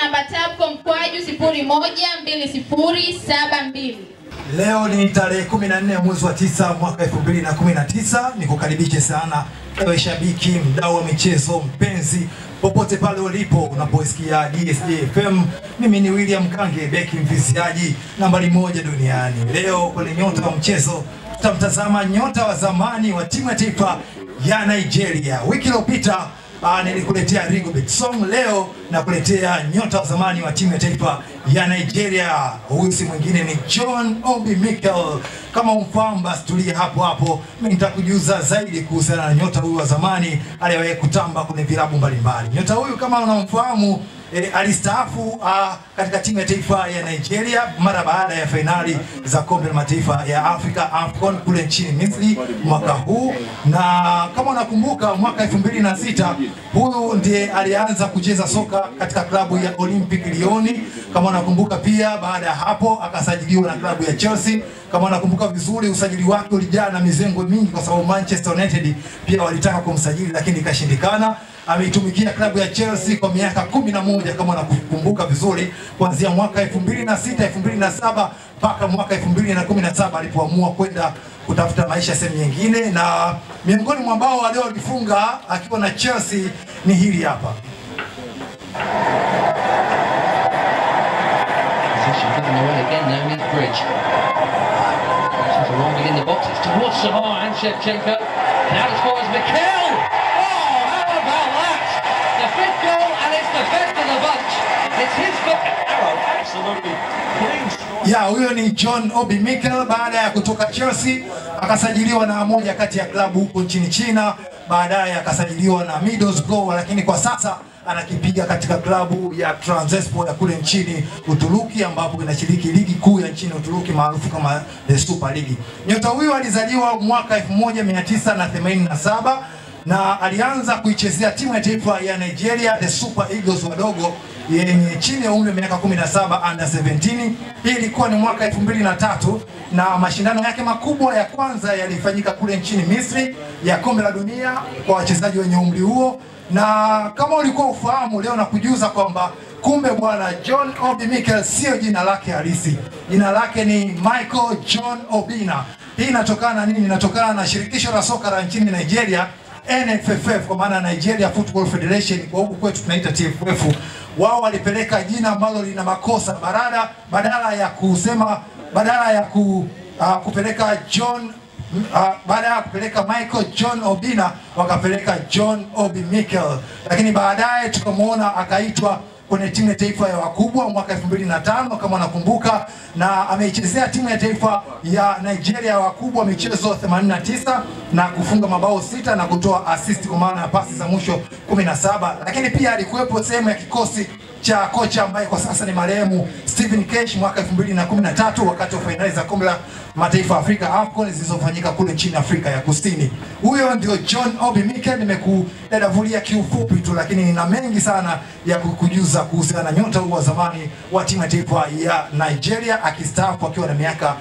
namba TABCO mkwaju 012072. Leo ni tarehe 14 mwezi wa tisa mwaka 2019. Nikukaribishe sana ewe shabiki, mdau wa michezo, mpenzi popote pale ulipo unaposikia DSJ FM. Mimi ni William Kange, beki mviziaji nambari moja duniani. Leo kwenye nyota wa mchezo tutamtazama nyota wa zamani wa timu ya taifa ya Nigeria. Wiki iliyopita Ah, nilikuletea Rigobert Song, leo nakuletea nyota wa zamani wa timu ya taifa ya Nigeria. Huyu si mwingine ni John Obi Mikel. Kama umfahamu basi tulia hapo hapo, mimi nitakujuza zaidi kuhusiana na nyota huyu wa zamani aliyewahi kutamba kwenye vilabu mbalimbali. Nyota huyu kama unamfahamu E, alistaafu ah, katika timu ya taifa ya Nigeria mara baada ya fainali za kombe la mataifa ya Afrika AFCON kule nchini Misri mwaka huu, na kama unakumbuka mwaka 2006 huyu ndiye alianza kucheza soka katika klabu ya Olympic Lyon. Kama unakumbuka pia, baada ya hapo akasajiliwa na klabu ya Chelsea. Kama unakumbuka vizuri, usajili wake ulijaa na mizengo mingi, kwa sababu Manchester United pia walitaka kumsajili lakini ikashindikana ameitumikia klabu ya Chelsea kwa miaka kumi na moja kama unakumbuka vizuri, kuanzia mwaka 2006 2007 mpaka mwaka 2017 alipoamua kwenda kutafuta maisha sehemu nyingine, na miongoni mwa ambao waliolifunga akiwa na Chelsea ni hili hapa. Position coming away again now, Nick Bridge. She's arriving in the box. It's towards Samar and Shevchenko. And out as far as Mikel. Oh, how about that? The fifth goal, and it's the best of the bunch. It's his first arrow. Absolutely clean strike. Ya, huyo ni John Obi Mikel baada ya kutoka Chelsea akasajiliwa na moja kati ya klabu huko nchini China, baadaye akasajiliwa na Middlesbrough, lakini kwa sasa anakipiga katika klabu ya Trabzonspor ya kule nchini Uturuki ambapo inashiriki ligi kuu ya nchini Uturuki maarufu kama the Super League. Nyota huyo alizaliwa mwaka 1987 na alianza kuichezea timu ya taifa ya Nigeria the Super Eagles wadogo yenye chini ya umri wa miaka 17 under 17. Hii ilikuwa ni mwaka 2003 na mashindano yake makubwa ya kwanza yalifanyika kule nchini Misri ya kombe la dunia kwa wachezaji wenye umri huo, na kama ulikuwa ufahamu, leo nakujuza kwamba kumbe bwana John Obi Mikel sio jina lake halisi. Jina lake ni Michael John Obina. Hii inatokana na nini? Inatokana na shirikisho la soka la nchini Nigeria NFFF kwa maana Nigeria Football Federation, kwa huku kwetu tunaita TFF. Wao walipeleka jina ambalo lina makosa badala badala ya kusema badala ya ku, uh, kupeleka John uh, baada ya kupeleka Michael John Obina wakapeleka John Obi Mikel, lakini baadaye tukamwona akaitwa kwenye timu ya taifa ya wakubwa mwaka 2005 kama unakumbuka, na ameichezea timu ya taifa ya Nigeria ya wakubwa michezo 89 na kufunga mabao sita na kutoa assist kwa maana ya pasi za mwisho 17, lakini pia alikuwepo sehemu ya kikosi cha kocha ambaye kwa sasa ni marehemu Stephen Kesh mwaka 2013 wakati wa fainali za kombe la mataifa ya Afrika AFCON zilizofanyika kule nchini Afrika ya Kusini. Huyo ndio John Obi Mikel, nimekudadavulia kiufupi tu, lakini nina mengi sana ya kukujuza kuhusiana na nyota huyu wa zamani wa timu ya taifa ya Nigeria akistaafu akiwa na miaka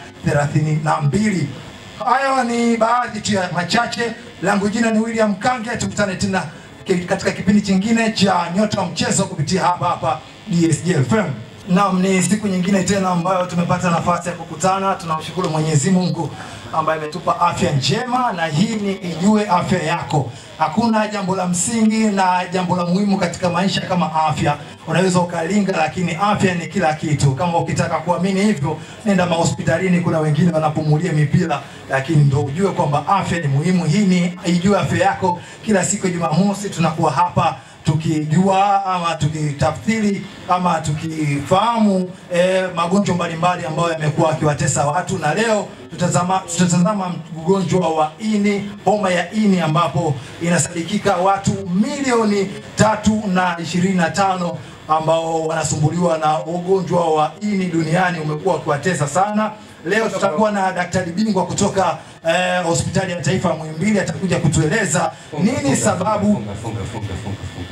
32. Hayo ni baadhi tu ya machache. Langu jina ni William Kange, tukutane tena ki- katika kipindi chingine cha nyota wa mchezo kupitia hapa hapa DSJ FM. Naam, ni siku nyingine tena ambayo tumepata nafasi ya kukutana. Tunamshukuru Mwenyezi Mungu ambaye ametupa afya njema, na hii ni ijue afya yako. Hakuna jambo la msingi na jambo la muhimu katika maisha kama afya. Unaweza ukalinga, lakini afya ni kila kitu. Kama ukitaka kuamini hivyo, nenda mahospitalini. Kuna wengine wanapumulia mipira, lakini ndo ujue kwamba afya ni muhimu. Hii ni ijue afya yako. Kila siku ya Jumamosi tunakuwa hapa tukijua ama tukitafsiri ama tukifahamu eh, magonjwa mbalimbali ambayo yamekuwa akiwatesa watu, na leo tutazama, tutatazama ugonjwa wa ini, homa ya ini, ambapo inasadikika watu milioni tatu na ishirini na tano ambao wanasumbuliwa na ugonjwa wa ini duniani umekuwa ukiwatesa sana. Leo tutakuwa na daktari bingwa kutoka eh, hospitali ya taifa ya Muhimbili, atakuja kutueleza nini sababu Funga, funga, funga, funga, funga.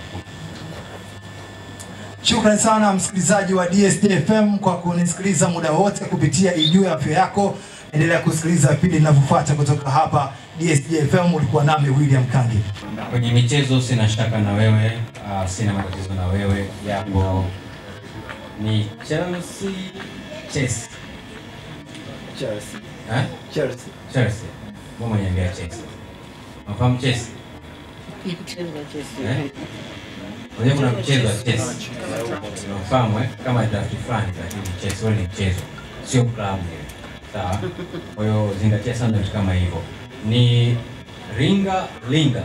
Shukrani sana msikilizaji wa DSD FM kwa kunisikiliza muda wote kupitia Ijue Afya Yako. Endelea kusikiliza vipindi vinavyofuata kutoka hapa DSD FM. Ulikuwa nami William Kangi. Kwenye michezo sina shaka na wewe, uh, sina matatizo na wewe, japo ni Chelsea Chelsea. Chelsea. Eh? Chelsea. Chelsea. Mbona niambia Chelsea? Unafahamu Chelsea? Eh? Unajua kuna mchezo wa chess. Unafahamu eh? Kama draft fulani lakini chess wewe ni mchezo. Sio klabu. Sawa? Kwa hiyo zingatia sana vitu kama hivyo. Ni ringa linga.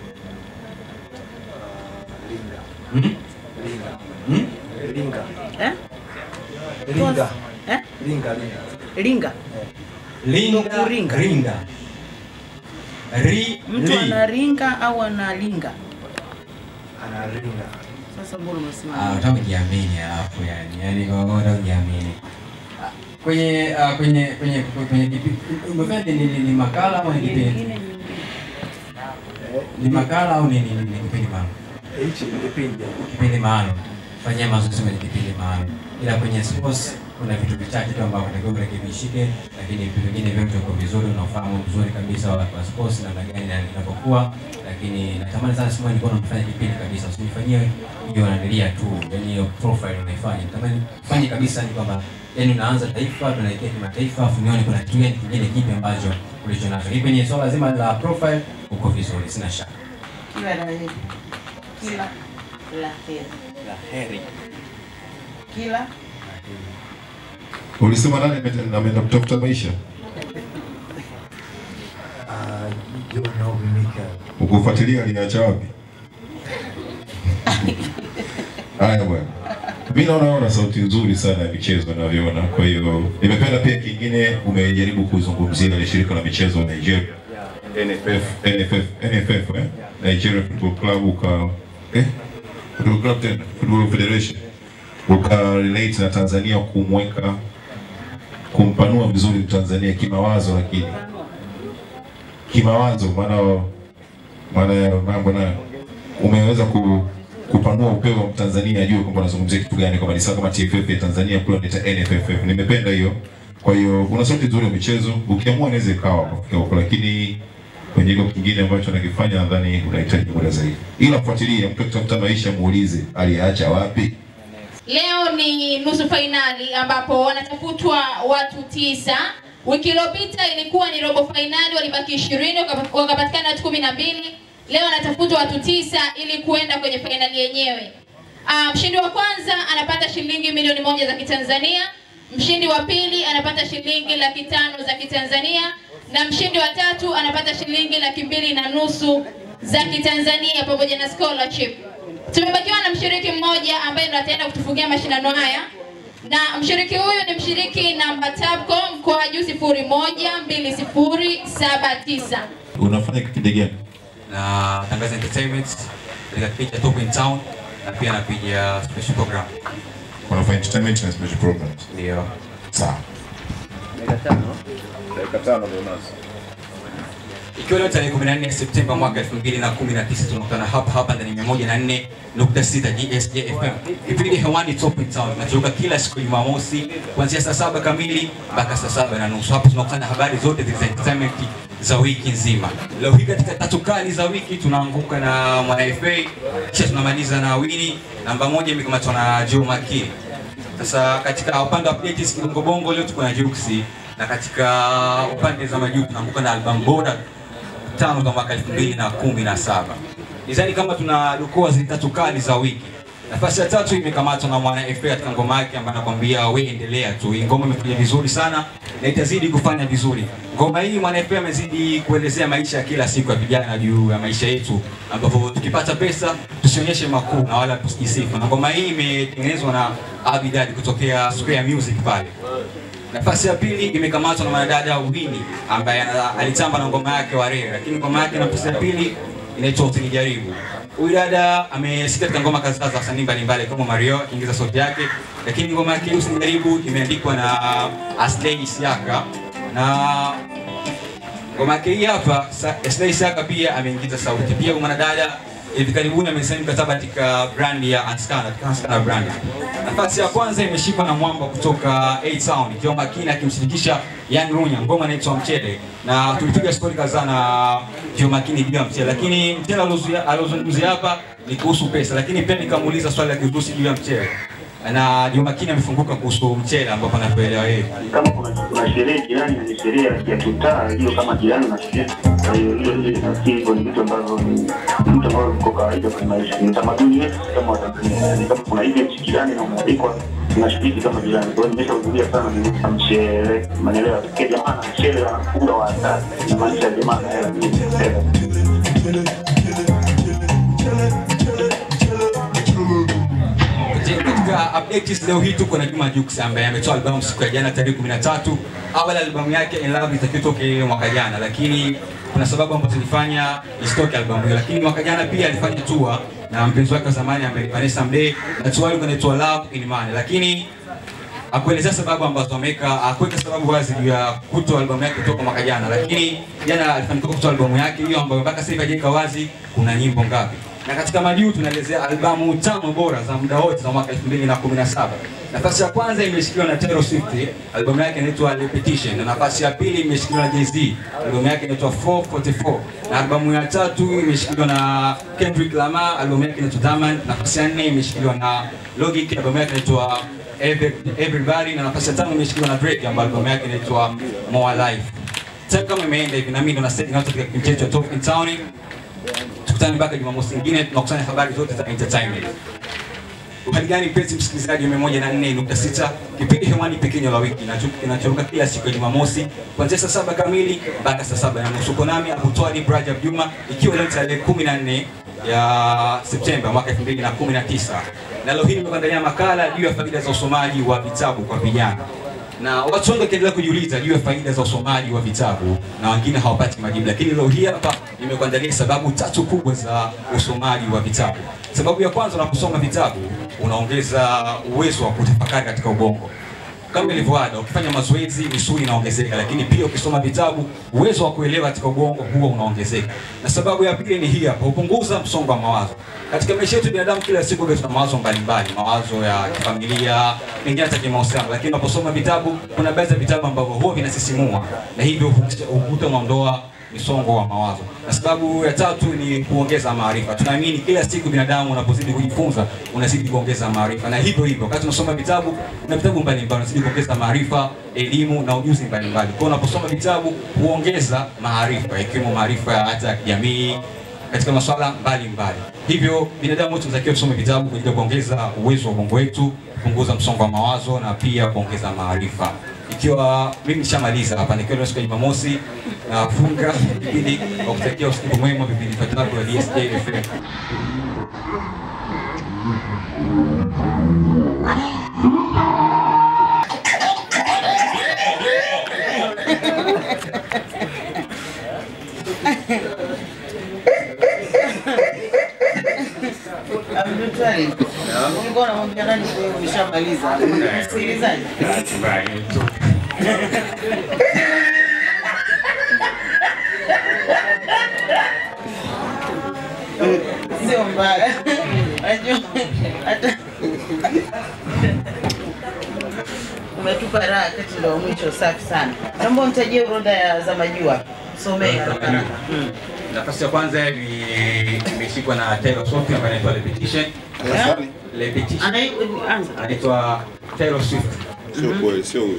Linga. Hmm? Linga. Hmm? Linga. Eh? Linga. Eh? Linga. Linga. Linga. Linga Kuringa. ringa. Ri Mtu li. anaringa au analinga? Ana linga. Sasa mbona Ah, umesimama? unataka kujiamini alafu yani. Yaani kwa unataka kujiamini. Ah, Kwenye ah, kwenye kwenye kwenye kipi- umefanya ni, ni, ni makala au ni kipindi? Eh, Ni makala au ni ni, ni, ni kipindi maalum? hichi ni kipindi. Kipindi maalum. Fanyia mazoezi kwenye kipindi maalum. Ila kwenye sports kuna vitu vichache tu ambavyo unatakiwa urekebishike, lakini vitu vingine vyote uko vizuri, unafahamu vizuri kabisa wa, wa sports namna gani na inapokuwa, lakini natamani sana siku moja nilikuwa namfanya kipindi kabisa, usinifanyie hiyo nanilia tu, yani hiyo profile unaifanya, natamani fanye kabisa, ni kwamba yani unaanza taifa, tunaelekea kimataifa, afu nione kuna kitu gani kingine kipi ambacho ulicho nacho. Hii kwenye swala zima la profile uko vizuri, sina shaka. Kila la heri. Kila la heri. La heri. Kila Ulisema nani ame- ameenda kutafuta maisha? Ah, John Obi Mikel. Ukufuatilia aliacha wapi? Haya bwana. Mimi naona una sauti nzuri sana ya michezo navyoona. Kwa hiyo nimependa pia kingine umejaribu kuzungumzia ile shirika la michezo la Nigeria. NFF, NFF, NFF, eh? Nigeria Football Club uka eh? Football Club tena, Football Federation. Uka relate na Tanzania kumweka kumpanua vizuri Tanzania kimawazo lakini kimawazo maana maana ya mambo nayo umeweza ku, kupanua upeo wa Mtanzania ajue kwamba unazungumzia kitu gani, kwamba ni sawa kama TFF ya Tanzania kule wanaita NFFF. Nimependa hiyo. Kwa hiyo una sauti nzuri ya michezo, ukiamua inaweza ikawa kufika huko, lakini kwenye hilo kingine ambacho nakifanya nadhani unahitaji muda zaidi, ila fuatilia, mtu akitafuta maisha muulize aliacha wapi. Leo ni nusu fainali ambapo wanatafutwa watu tisa. Wiki iliyopita ilikuwa ni robo fainali, walibaki ishirini wakapatikana watu kumi na mbili. Leo wanatafutwa watu tisa ili kuenda kwenye fainali yenyewe. Ah, mshindi wa kwanza anapata shilingi milioni moja za Kitanzania, mshindi wa pili anapata shilingi laki tano za Kitanzania na mshindi wa tatu anapata shilingi laki mbili na nusu za Kitanzania pamoja na scholarship. Tumebakiwa na mshiriki mmoja ambaye ndo ataenda kutufungia mashindano haya, na mshiriki huyu ni mshiriki namba Tabco mkoaju sifuri moja mbili sifuri saba tisa. Unafanya kipindi gani? na Tangaza Entertainment katika kipindi cha Top in Town na pia napiga special program. Unafanya entertainment na special programs. Ndio. Sawa. Dakika tano ndio nazo. Ikiwa leo tarehe 14 Septemba mwaka 2019 tunakutana hapa hapa ndani ya 104.6 GSJ FM. Kipindi hewani Top in Town kinatoka kila siku ya Jumamosi kuanzia saa saba kamili mpaka saa saba na nusu. Hapo tunakusanya habari zote za entertainment za wiki nzima. Leo hii katika tatu kali za wiki tunaanguka na Mwana FA, kisha tunamaliza na Wini. Namba moja imekamatwa na Joe Makini. Sasa katika upande wa updates Kibongo Bongo leo tuko na Juksi na katika upande za majuu tunaanguka na album bora tano za mwaka 2017. Nizani kama tunadokoa zile tatu kali za wiki. Nafasi ya tatu imekamatwa na Mwana FA katika ngoma yake ambayo anakuambia we endelea tu. Hii ngoma imefanya vizuri sana na itazidi kufanya vizuri. Ngoma hii Mwana FA amezidi kuelezea maisha ya kila siku ya vijana juu ya maisha yetu, ambapo tukipata pesa tusionyeshe makuu na wala tusijisifu. Na ngoma hii imetengenezwa na Abidad kutokea Square Music pale. Nafasi ya pili imekamatwa na mwanadada Wini ambaye ana- alitamba na ngoma yake Warere, lakini ngoma yake nafasi ya pili inaitwa Usinijaribu. Huyu dada amesikia katika ngoma kadhaa za wasanii mbalimbali kama Mario akiingiza sauti yake, lakini ngoma yake Usinijaribu imeandikwa na uh, Aslay Isiaka na ngoma yake hii hapa Sa- Aslay Isiaka pia ameingiza sauti. Pia huyu mwanadada hivi karibuni amesaini mkataba katika brand ya Anskana, katika Anskana brand. Nafasi ya kwanza imeshikwa na mwamba kutoka A Town, Joe Makini akimshirikisha Young Runya, ngoma inaitwa Mchele, na tulipiga stori kadhaa na Joe Makini juu ya Mchele, lakini Mchele aliozungumzia- aliozungumzia hapa ni kuhusu pesa, lakini pia nikamuuliza swali la kiutusi juu ya Mchele. na Juma Makini amefunguka kuhusu mchele ambapo anavyoelewa yeye. kama kuna kuna sherehe jirani ni sherehe ya kitaa hiyo kama jirani na sherehe kwa hiyo hiyo hiyo nafikiri hivyo ni vitu ambavyo ni vitu ambavyo viko kawaida kwenye maisha ni utamaduni wetu sisi kama Watanzania yani kama kuna event jirani na umealikwa tunashiriki kama jirani kwa hiyo nimeshahudhuria sana ni mchele manelewa kwa jamaa na mchele anakula wa hatari inamaanisha jamaa na hela nyingi fedha Je, katika updates leo hii tuko na Juma Jux ambaye ametoa albamu siku ya jana tarehe 13. Awali albamu yake In Love itakiwa itoke mwaka jana, lakini kuna sababu ambazo zilifanya isitoke albamu hiyo, lakini mwaka jana pia alifanya tour na mpenzi wake wa zamani ambaye Vanessa Mdee na tour ilikuwa inaitwa Love in Money, lakini akuelezea sababu ambazo ameweka, akuweka sababu wazi juu ya kutoa albamu yake kutoka mwaka jana, lakini jana alifanikiwa kutoa albamu yake hiyo ambayo mpaka sasa hivi hajaweka wazi kuna nyimbo ngapi. Na katika majuu tunaelezea albamu tano bora za muda wote za mwaka 2017. Nafasi ya kwanza imeshikiliwa na Taylor Swift, albamu yake inaitwa Repetition, na nafasi ya pili imeshikiliwa na Jay-Z, albamu yake inaitwa 444, na albamu ya tatu imeshikiliwa na Kendrick Lamar, albamu yake inaitwa Diamond, nafasi ya nne imeshikiliwa na Logic, albamu yake inaitwa Every- Everybody, na nafasi ya tano imeshikiliwa na Drake, ambayo albamu yake inaitwa More Life. Time kama imeenda hivi na mimi ndo na setting out katika kipindi chetu cha Talk in Town. Tukutane mpaka Jumamosi nyingine tunakusanya habari zote za entertainment. Uhali gani mpenzi msikilizaji wa 104.6 kipindi hewani pekee la wiki na kinachoruka kila siku ya Jumamosi kuanzia saa saba kamili mpaka saa saba na nusu. Uko nami Abutwali Brajab Juma ikiwa leo tarehe 14 ya Septemba mwaka 2019. Na leo hii nimekuandalia makala juu ya faida za usomaji wa vitabu kwa vijana na watu wengi wakiendelea kujiuliza juu ya faida za usomaji wa vitabu na wengine hawapati majibu, lakini leo hii hapa nimekuandalia sababu tatu kubwa za usomaji wa vitabu. Sababu ya kwanza, unaposoma vitabu unaongeza uwezo wa kutafakari katika ubongo. Kama ilivyo ada, ukifanya mazoezi misuli inaongezeka, lakini pia ukisoma vitabu uwezo wa kuelewa katika ubongo huwa unaongezeka. Na sababu ya pili ni hii hapa, hupunguza msongo wa mawazo. Katika maisha yetu binadamu, kila siku huwa tuna mawazo mbalimbali, mawazo ya kifamilia, mengine hata kimahusiano, lakini unaposoma vitabu, kuna baadhi ya vitabu ambavyo huwa vinasisimua na hivyo hukuta unaondoa msongo wa mawazo. Na sababu ya tatu ni kuongeza maarifa. Tunaamini kila siku binadamu unapozidi kujifunza unazidi kuongeza maarifa, na hivyo hivyo wakati unasoma vitabu, kuna vitabu mbalimbali unazidi kuongeza maarifa, elimu na ujuzi mbalimbali. Kwa hiyo unaposoma vitabu huongeza maarifa, ikiwemo maarifa ya hata ya kijamii katika masuala mbalimbali. Hivyo binadamu wote tunatakiwa tusome vitabu kwa ajili ya kuongeza uwezo wa ubongo wetu, kupunguza msongo wa mawazo na pia kuongeza maarifa. Ikiwa mimi nishamaliza hapa, nikiwa leo siku ya Jumamosi nafunga kipindi kwa kutakia usiku mwema vipindi vitatu vya DSJ FM. Abdultwali, ulikuwa unamwambia nani wewe umeshamaliza? Msikilizaji. Sio mbaya. Unajua hata umetupa raha kati ndo wa mwisho, safi sana. Naomba unitajie orodha ya za majua. Somee haraka haraka. Mm. Nafasi ya kwanza ni imeshikwa na Taylor Swift ambaye anaitwa Repetition. Yeah. Repetition. Anai- anza. Anaitwa Taylor Swift. Sio kweli, sio huyo.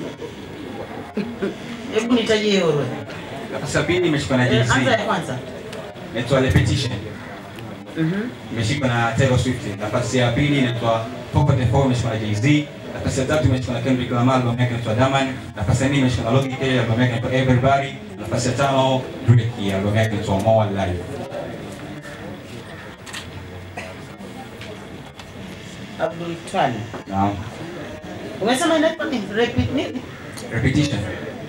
Hebu nitajie hiyo orodha. Nafasi ya pili imeshikwa na Eh, Anza ya Jay-Z. kwanza. Inaitwa Repetition. Mhm. Imeshikwa na Taylor Swift. Nafasi ya pili inaitwa 444 imeshikwa na Jay-Z. Nafasi ya tatu imeshikwa na Kendrick Lamar, albamu yake inaitwa Diamond. Nafasi ya nne imeshikwa na Logic, albamu yake inaitwa Everybody. Nafasi ya tano Drake, albamu yake inaitwa More Life. Abdul Twali. Naam. Umesema inaitwa nini? Repeat nini? Repetition.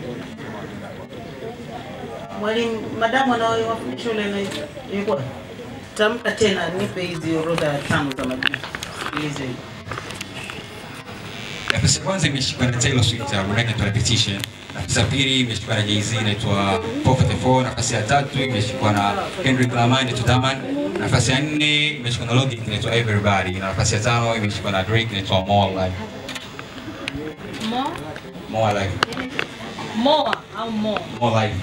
Mwalimu madamu anaowafundisha shule na ilikuwa tamka tena, nipe hizi orodha tano za majina. Sikilize hivi. Nafasi ya kwanza imeshikwa na Taylor Swift, albamu yake inaitwa Repetition. Nafasi ya pili imeshikwa na Jay-Z inaitwa 444. Nafasi ya tatu imeshikwa na Kendrick Lamar inaitwa Diamond. Nafasi ya nne imeshikwa na Logic inaitwa Everybody. Na nafasi ya tano imeshikwa na Drake inaitwa More Life. More, More Life. more au more. More Life.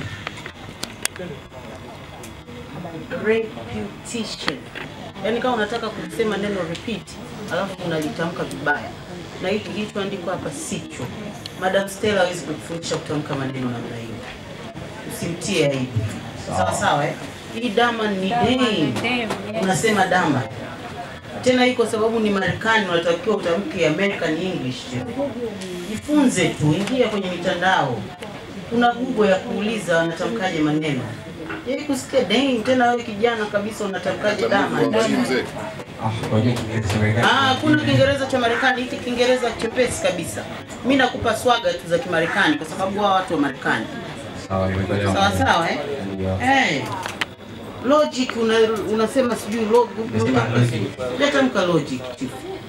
Repetition. Yaani kama unataka kusema neno repeat, alafu unalitamka vibaya. na hiki kilichoandikwa hapa sicho. Madam Stella hawezi kukufundisha kutamka maneno namna hiyo, usimtie aibu. Sawa sawa, eh? Hii dama ni dame, unasema dama tena hii kwa sababu ni Marekani, unatakiwa utamke American English. Jifunze tu, ingia kwenye mitandao, kuna Google ya kuuliza wanatamkaje maneno. Yeye kusikia dame, tena wewe kijana kabisa unatamkaje dama? Ah, kuna Kiingereza cha Marekani, hiki Kiingereza chepesi kabisa. Mimi nakupa swaga tu za Kimarekani kwa sababu hao watu wa Marekani. Sawa sawa eh? Eh. Logic una, unasema sijui log letamka logic chief.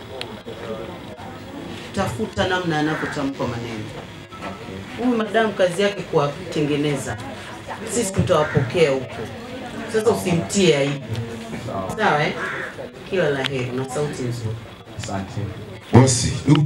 Tafuta namna anapotamka maneno. Huyu madamu kazi yake kuwatengeneza, sisi tutawapokea huko. Sasa usimtie aibu, sawa eh? Kila la heri na sauti nzuri. Asante. Bosi, du.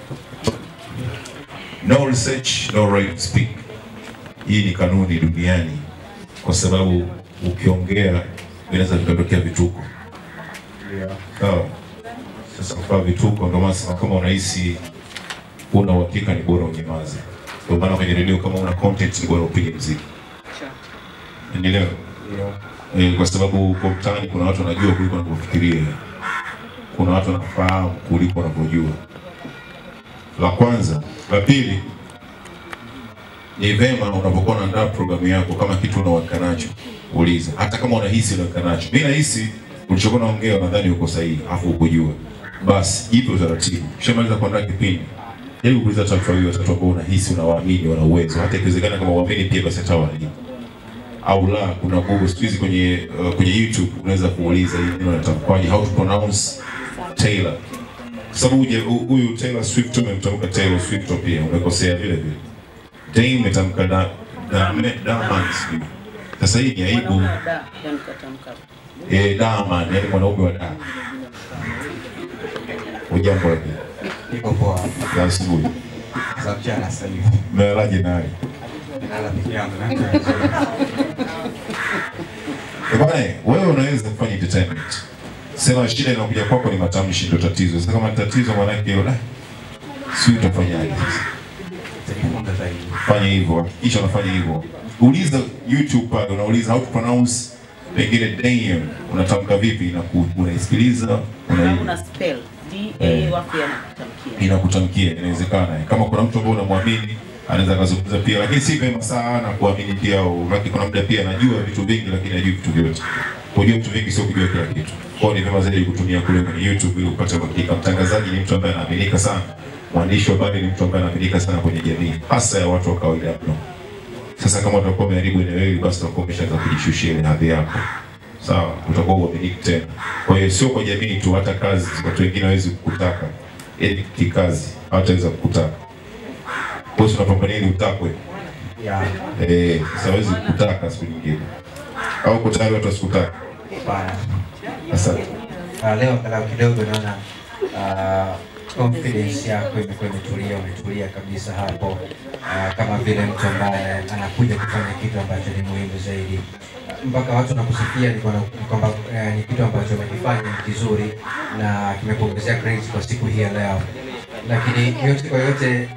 no research, no right to speak. Hii ni kanuni duniani, kwa sababu ukiongea vinaweza vikatokea vituko. Sawa. Sasa kwa vituko, ndio maana sema kama unahisi una uhakika, ni bora unyamaze. Ndio maana kwenye redio kama una content, ni bora upige mziki. Unielewa? Eh, kwa sababu kwa mtaani kuna watu wanajua kuliko wanavyofikiria, kuna watu wanafahamu kuliko wanavyojua. La kwanza. La pili, ni vema unapokuwa unaandaa programu yako, kama kitu una uhakika nacho, uliza. Hata kama unahisi una uhakika nacho, mimi nahisi ulichokuwa unaongea nadhani uko sahihi, afu ukujua, basi jipe utaratibu. Ukishamaliza kuandaa kipindi, jaribu kuuliza watu wawili watatu ambao unahisi unawaamini, wana uwezo, hata ikiwezekana kama uamini pia, basi hata walimu au la, kuna Google siku hizi kwenye uh, kwenye YouTube unaweza kuuliza hii neno linatamkwaje, how to pronounce Taylor, kwa sababu uje- hu- huyu Taylor Swift umemtamka Taylor Swift pia umekosea vile vile. Dame umetamka da da Diamond sijui. Sasa hii ni aibu. Da, yani katamka. Eh, Diamond yani mwanaume wa da. Ujambo lakini. Niko poa. Ya asubuhi. Za mchana sasa hivi. Mmelalaje naye? Nalala peke yangu na Eh, Bwana, wewe unaweza kufanya entertainment. Sema shida inakuja kwako ni matamshi ndio tatizo. Sasa kama ni tatizo maanake la si utafanyaje sasa? Nitajifunza zaidi. Fanya hivyo, hakikisha unafanya hivyo. Uliza YouTube pale, unauliza how to pronounce pengine damn, unatamka vipi na unaisikiliza, Kama una una spell D A Eh. wapi anakutamkia. inakutamkia, inawezekana. Kama kuna mtu ambaye unamwamini anaweza akazungumza pia, lakini si vema sana kuamini pia. Lakini kuna muda pia anajua vitu vingi, lakini hajui vitu vyote. Kujua vitu vingi sio kujua kila kitu. Kwa hiyo ni vema zaidi kutumia kule kwenye YouTube ili upate uhakika. Mtangazaji ni mtu ambaye anaaminika sana, mwandishi wa habari ni mtu ambaye anaaminika sana kwenye jamii, hasa ya watu wa kawaida mno. Sasa kama utakuwa umeharibu eneo hili, basi utakuwa umeshaanza kujishushia ile hadhi yako, sawa? Utakuwa uaminifu tena. Kwa hiyo sio kwa jamii tu, hata kazi, watu wengine hawezi kukutaka, yaani kikazi hawataweza kukutaka. Kwa hiyo tunapambania ili utakwe, Ya. eh, sasa hawezi kukutaka siku nyingine, au uko tayari watu wasikutaka? Bana. Asante. Uh, leo angalau kidogo naona uh, confidence yako imekuwa imetulia, umetulia kabisa hapo uh, kama vile mtu ambaye anakuja kufanya kitu ambacho ni muhimu zaidi Uh, mpaka watu nakusifia ni kwamba- ni kwamba uh, ni kitu ambacho umekifanya ni kizuri na kimekuongezea credit kwa siku hii ya leo, lakini yote kwa yote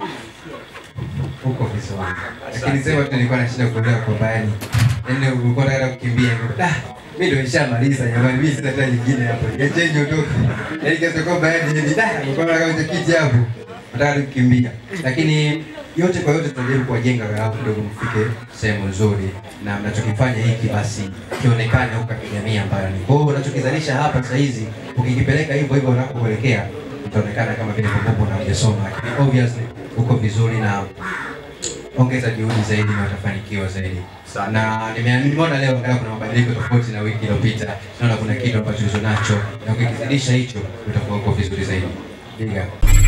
uko vizuri, lakini sema tu nilikuwa nashinda kuelewa kwamba yani yani ulikuwa unataka kukimbia ah, mimi ndio nishamaliza jamani, mimi sina tena nyingine hapo, niacheni niondoke. Yani kiasi kwamba yani ni da, nilikuwa nataka kwenye kiti hapo, nataka tu kukimbia, lakini yote kwa yote tunajaribu kuwajenga walau kidogo mfike sehemu nzuri, na mnachokifanya hiki basi kionekane huko katika jamii ambayo ni kwa hiyo unachokizalisha hapa saa hizi, ukikipeleka hivyo hivyo unakokuelekea itaonekana kama vile popopo na hujasoma, lakini obviously uko vizuri na ongeza juhudi zaidi na utafanikiwa zaidi. Na nime- nimeona leo angalau kuna mabadiliko tofauti na wiki iliyopita. Naona kuna kitu ambacho ulicho nacho na ukikizidisha hicho utakuwa uko vizuri zaidi. Big up.